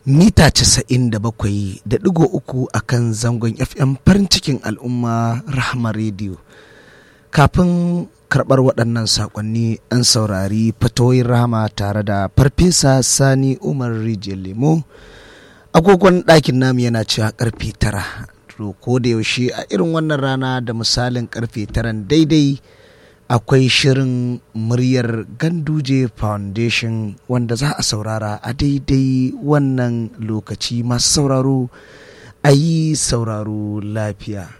mita casa'in da bakwai da ɗigo uku a kan zangon fm farin cikin al'umma rahama rediyo kafin karɓar waɗannan saƙonni an saurari fatoyin rahama tare da farfesa sani umar rijiyar lemo agogon ɗakin namu yana cewa ƙarfe tara to ko da yaushe a irin wannan rana da misalin ƙarfe taran daidai akwai shirin muryar ganduje foundation wanda za a saurara a daidai wannan lokaci masu sauraro a yi sauraro lafiya